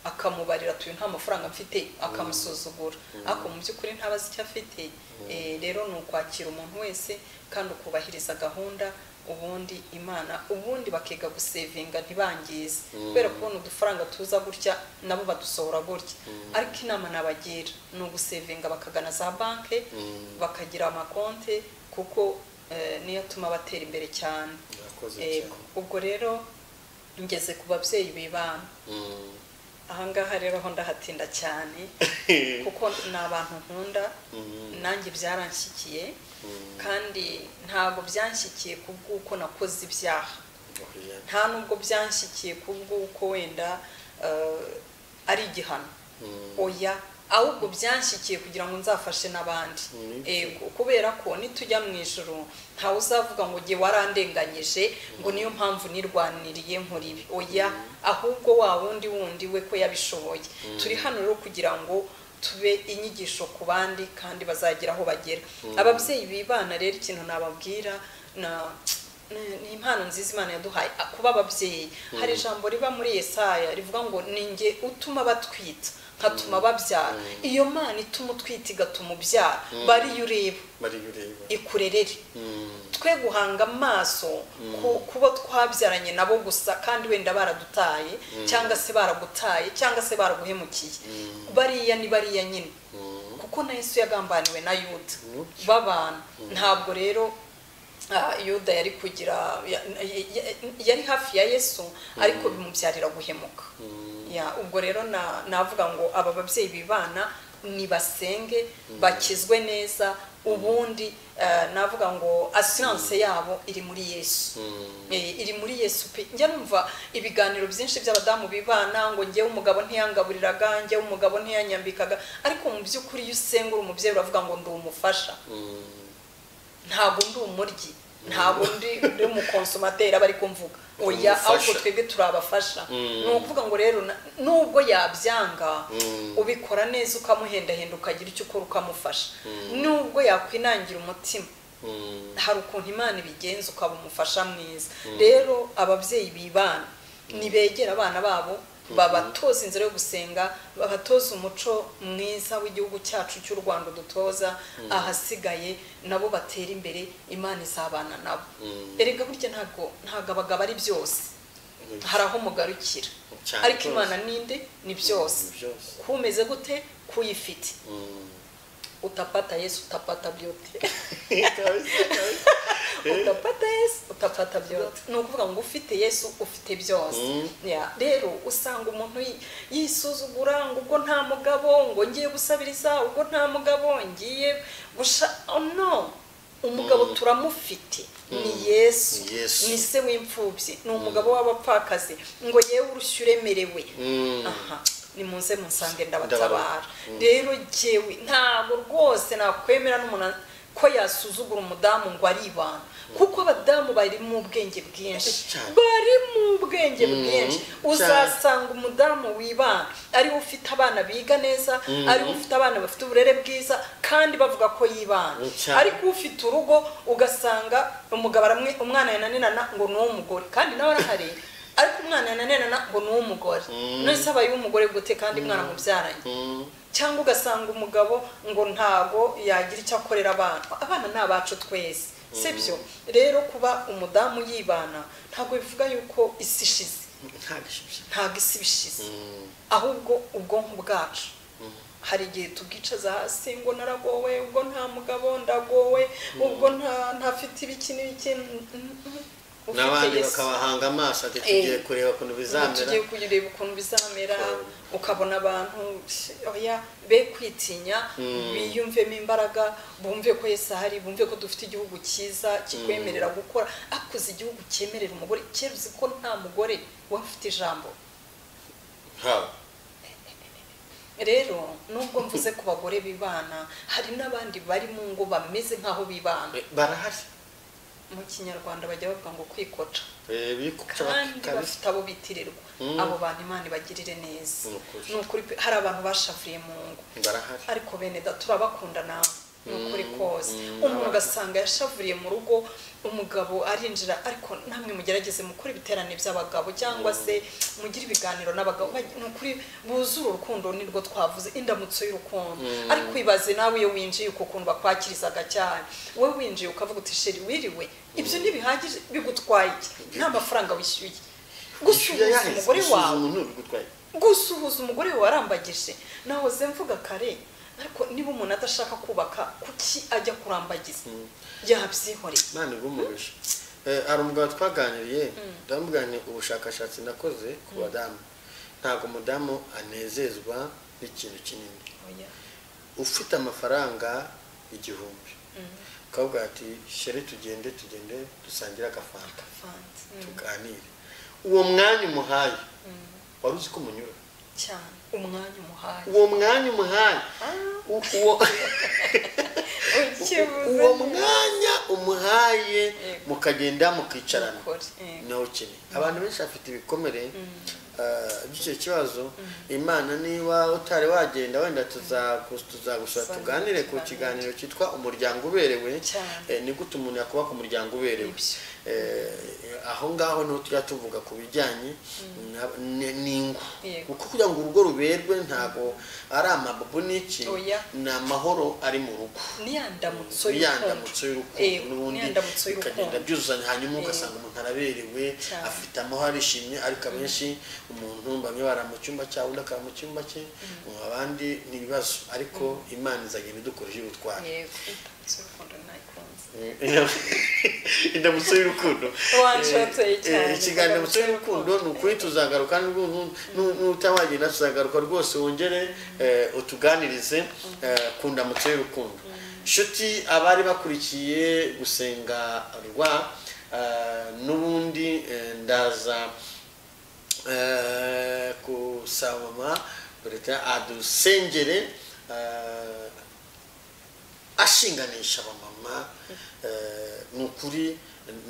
akamubarira atuye nta mafaranga mfite akamusuzugura ariko mu by'ukuri ntabazi icyo afite rero ni ukwakira umuntu wese kandi ukubahiriza gahunda ubundi imana ubundi bakiga gusevinga ntibangize kubera kubona udufaranga tuza gutya nabo badusohora gutya ariko inama nabagira ni ugusevinga bakagana za banki bakagira amakonte kuko niyo atuma batera imbere cyane ubwo rero ngeze ku babyeyi b'ibana ahangaha rero aho ndahatinda cyane kuko ni abantu nkunda nanjye byaranshyikiye kandi ntabwo byanshyikiye ku bw'uko nakoze ibyaha nta nubwo byanshyikiye ku bw'uko wenda ari igihano oya ahubwo byanshyikiye kugira ngo nzafashe n'abandi kubera ko nitujya mu ijoro ntawe uzavuga ngo jye warandenganyije ngo niyo mpamvu nirwaniriye nkora ibi oya ahubwo wa wundi wundi we ko yabishoboye turi hano rero kugira ngo tube inyigisho ku bandi kandi bazagira aho bagera ababyeyi bibana rero ikintu nababwira ni impano nziza imana yaduhaye kuba ababyeyi hari ijambo riba muri Yesaya rivuga ngo ninge utuma batwita nkatuma babyara iyo mana ituma utwita igatuma ubyara bariyo ureba ikurerere twe guhanga amaso kuba twabyaranye nabo gusa kandi wenda baradutaye cyangwa se baragutaye cyangwa se baraguhemukiye bariya ni bariya nyine kuko na Yesu yagambaniwe na yuda babana ntabwo rero yuda yari kugira yari hafi ya yesu ariko bimubyarira guhemuka ubwo rero navuga ngo aba babyeyi bibana nibasenge bakizwe neza ubundi eh, navuga ngo asiranse yabo iri muri yesu Eh, iri muri yesu pe njya numva ibiganiro byinshi by'abadamu bibana ngo njyewe umugabo ntiyangaburiraga njyewe umugabo ntiyanyambikaga ariko mu by'ukuri iyo usengura umubyeyi uravuga ngo ndi umufasha ntabwo ndi umuryi ntabwo ndi ndi umukonsomateri aba ari kumvuga oya
Umufasha.
ahubwo twebwe turabafasha ni ukuvuga ngo rero na- nubwo yabyanga ubikora neza ukamuhendahenda ukagira icyo ukora ukamufasha nubwo yakwinangira umutima hari ukuntu imana ibigenza ukaba umufasha mwiza rero ababyeyi bibana nibegera abana babo babatoza inzira yo gusenga babatoza umuco mwiza w'igihugu cyacu cy'u rwanda dutoza ahasigaye nabo batera imbere imana izabana nabo erega burya ntabwo ntabwo abagabo ari byose hari aho mugarukira
Cyane
ariko
rwose.
imana ninde ni byose
Ni byose.
kumeze gute kuyifite utapata yesu utapata byute utapata yesu utapata byose ni ukuvuga ngo ufite yesu ufite byose
Mm.
Ya, rero usanga umuntu yi- yisuzugura ngo ubwo nta mugabo ngo ngiye gusabiriza ubwo nta mugabo ngiye gusha oh, no umugabo turamufite ni yesu
Ni Yesu.
ni se w'imfubyi ni umugabo w'abapfakazi ngo yewe urushyu uremerewe aha nimuze musange ndabatabara rero jyewe ntabwo rwose nakwemera n'umuntu ko yasuzugura umudamu ngo ari ibanga kuko abadamu bari mu bwenge bwinshi
Cyane.
bari mu bwenge bwinshi
cyane.
uzasanga umudamu wibana ariwe ufite abana biga neza ariwe ufite abana bafite uburere bwiza kandi bavuga ko yibana
Cyane.
ariko ufite urugo ugasanga umugabo aramwe- umwana yananirana ngo ni uw'umugore kandi nawe arahari ariko umwana yananirana ngo ni uw'umugore nonese aba uw'umugore gute kandi mwana mubyaranye cyangwa ugasanga umugabo ngo ntago yagira icyo akorera abana abana ni abacu twese si byo rero kuba umudamu yibana ntabwo bivuga yuko isi ishize ntabwo isi bishize ahubwo ubwonko bwacu hari igihe tubwicaza hasi ngo naragowe ubwo nta mugabo ndagowe ubwo nta ntafite ibiki n'ibiki mm, mm, mm. Ufite
n'abandi
Yesu.
bakabahanga amaso ati
Eh.
tugiye kureba ukuntu bizamera
tugiye kureba ukuntu bizamera ukabona abantu oya be kwitinya biyumvemo imbaraga bumve ko Yesu ahari bumve ko dufite igihugu cyiza kikwemerera gukora akuze igihugu cyemerera umugore kera uzi ko nta mugore wari ufite ijambo
haba
rero nubwo mvuze ku bagore bibana hari n'abandi bari mu ngo bameze nk'aho bibana
barahari
mu kinyarwanda bajya bavuga ngo kwikoca
Eh, bikuca
kandi
bakabisa.
bafite abo bitirirwa
Mm.
abo bantu imana ibagirire neza
Ni ukuri.
ni ukuri pe hari abantu bashavuriye mu ngo
barahari
ariko bene da turabakunda nawe ni ukuri kose
Mm.
umuntu ugasanga yashavuriye mu rugo umugabo arinjira ariko namwe mugerageze mukore ibiterane by'abagabo cyangwa se mugire ibiganiro n'abagabo Baj- ni ukuri buzure urukundo nirwo twavuze indamutso y'urukundo ariko ibaze nawe iyo winjiye uko ukuntu bakwakirizaga cyane wowe winjiye ukavuga uti sheri wiriwe ibyo ntibihagije bigutwaye iki? nta mafaranga wishyuye gusuhuza
Yahise
umugore
gusuhuza
wawe
umuntu bigutwaye
gusuhuza umugore we warambagije nahoze mvuga kare ariko niba umuntu adashaka kubaka kuki ajya kurambagiza yabyihoreye
imana igumurisha Eh, hari umugabo twaganiriye ndamuganiriye ubushakashatsi nakoze ku badamu ntabwo umudamu anezezwa n'ikintu kinini
oya
ufite amafaranga igihumbi ukavuga ati sheri tugende tugende dusangire agafanta
fanze
tuganire uwo mwanya umuhaye wari uzi ko umunyura
cyane umwanya umuhaye
uwo mwanya umuhaye u- uwo uwo mwanya umuhaye
Yego.
mukagenda mukicarana
Ukuri, yego.
nawukene abantu benshi bafite ibikomere ah, by'icyo kibazo imana niba utari wagenda wenda tuzagu- tuzagusura
Tuzagira
tuganire ku
ikiganiro.
kiganiro cyitwa umuryango uberewe
Cyane.
Eh, ni gute umuntu yakubaka umuryango uberewe
Nibyo.
Eh, aho ngaho niho tujya tuvuga ku bijyanye na- ni- n'ingo
Yego.
kuko kugira ngo urugo ruberwe ntabwo ari amabubu n'iki
Oya.
ni amahoro ari mu rugo
ni ya ndamutso
Ni ya ndamutso y'urukundo.
Eh,
n'ubundi
n'indamutso y'urukundo.
bikagenda byuzuzanya hanyuma
Eh.
ugasanga umuntu araberewe
Cyane.
afite amahoro arishimye ariko abenshi umuntu bamwe barara mu cyumba cyawe undi akaba mu cyumba cye abandi ni ibibazo ariko imana izagenda idukoresha ubutwari
yego indamutso y'urukundo nayikunze
indamutso y'urukundo Eh,
Wanshoteye
eh,
cyane.
ikiganiro ndamutso y'urukundo ni ukuri tuzagaruka n'ubwo ntu- nu- nutawagenda tuzagaruka rwose wongere eh, utuganirize eh, ku ndamutso y'urukundo inshuti abari bakurikiye gusenga rwa eh, n'ubundi eh, ndaza Eh, kusaba leta adusengere eh, ashinganisha abamama eh, ni ukuri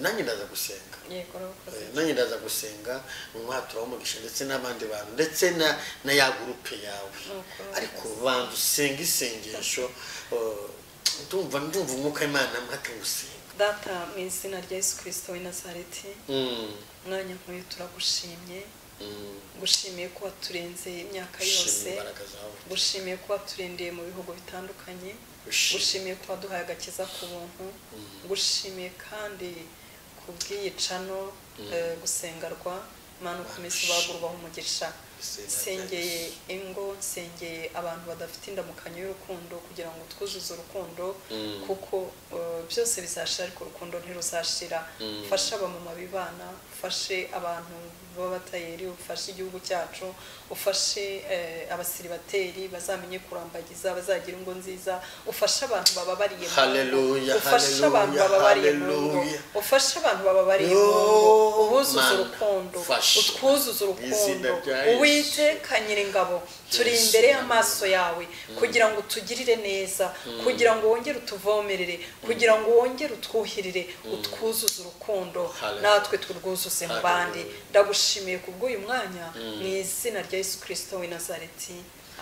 nanjye ndaza gusenga
yego urakoze
Eh, nanjye ndaza gusenga umwatura w'umugisha ndetse n'abandi bantu ndetse na, na ya gurupe yawe
Uko-
ariko banza usenge isengesho eh, ndumva ndumva umwuka w'imana mpaka gusenga
data mu izina rya yesu kirisito w'i nazareti
Mm,
umwanya nk'uyu turagushimye
mm.
gushimiye ko waturenze imyaka yose
Shima imbaraga zawe
gushimiye ko waturindiye mu bihugu bitandukanye
Gushima.
gushimiye ko waduhaye agakiza ku buntu gushimiye kandi ku bw'iyicano eh, gusengerwa imana ukomeze bagurwaho umugisha
Gusenga
nsengeye ingo nsengeye abantu badafite indamukanyo y'urukundo kugira ngo twuzuze urukundo
Mm.
kuko eh, byose bizashira ariko urukundo ntiruzashira
Mm.
ufashe abamama bibana ufashe abantu b'abatayeri ufashe igihugu cyacu ufashe eh, abasiribateri bazamenye kurambagiza bazagira ingo nziza ufashe abantu bababariye mu
Hallelujah,
ngo ufashe abantu
hallelujah,
bababariye mu ngo
hallelujah.
ufashe abantu bababariye mu ngo
Oh,
ubuzuze
Mana,
urukundo
fasha.
utwuzuze
Mu izina
urukundo
rya Yesu.
uwiteka nyir'ingabo turi
Yesu.
imbere y'amaso yawe kugira ngo utugirire neza kugira ngo wongere utuvomerere kugira ngo wongere utwuhirire utwuzuze urukundo
Hallelujah.
natwe turwuzuze mu bandi
Hallelujah.
ndagushimiye kubw'uyu mwanya mu izina rya yesu kirisito w'i nazareti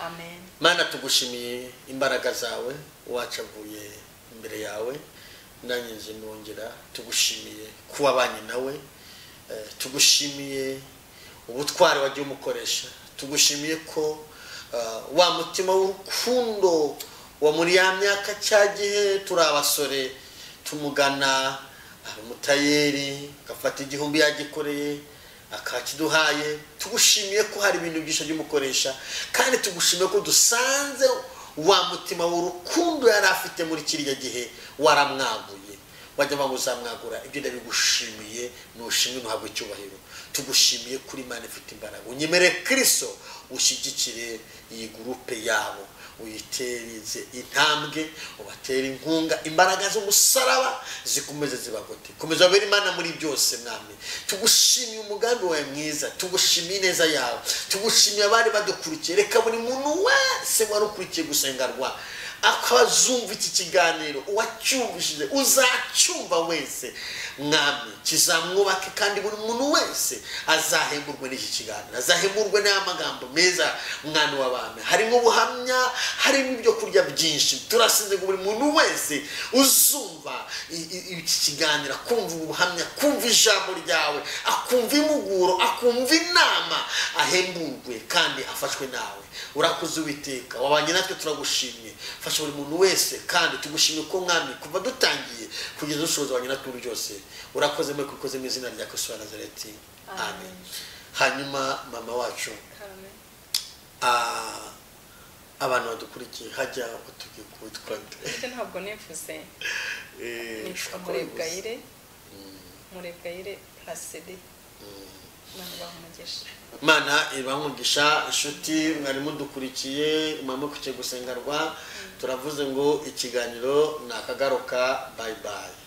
amen
mana tugushimiye imbaraga zawe wacavuye imbere yawe nanjye nje nongera tugushimiye kuba abanye nawe eh, tugushimiye ubutwari wagiye umukoresha tugushimiye ko eh, wa mutima w'urukundo wa muri ya myaka cya gihe turi abasore tumugana hari umutayeri agafata igihumbi yagikoreye akakiduhaye tugushimiye ko hari ibintu byinshi by'umukoresha kandi tugushimiye ko dusanze wa mutima w'urukundo yari afite muri kiriya gihe waramwaguye wajya ngo uzamwagura ibyo ndabigushimiye nushimwe ntuhabwe icyubahiro tugushimiye kuri imana ifite imbaraga unyemere kristo ushyigikire iyi gurupe yabo uyitereze intambwe ubatere inkunga imbaraga z'umusaraba zikomeze zibagote komeza wabere imana muri byose mwami tugushimiye umugambi wawe mwiza tugushimiye ineza yawe tugushimiye abari badukurikiye reka buri muntu wese wari ukurikiye gusengerwa akazumva iki kiganiro uwacyumvishije uzacyumva wese mwami kizamwubake kandi buri muntu wese azahemurwe n'iki kiganiro azahemurwe n'aya magambo meza mwana w'abami harimo ubuhamya harimo ibyo kurya byinshi turasize ngo buri muntu wese uzumva i- i- iki kiganiro akumva ubuhamya akumva ijambo ryawe akumva impuguro akumva inama ahemburwe kandi afashwe nawe urakoze uwiteka wabanye natwe turagushimye fasha buri muntu wese kandi tugushimye ko mwami kuva dutangiye kugeza dushoza wabanye natwe muri byose urakoze muri kukoze mu izina rya kristo wa nazareti amen
Amen.
hanyuma mama wacu
Carmen.
ah, abantu badukurikiye hajya utubwira uko witwa nde
Burya ntabwo nivuze
Eh,
nitwa
ushaka
murebwayire murebwayire puraside imana ibaha umugisha
imana ibamugisha inshuti mwari mudukurikiye mama kukiye gusengerwa turavuze ngo ikiganiro ni akagaruka bayibayi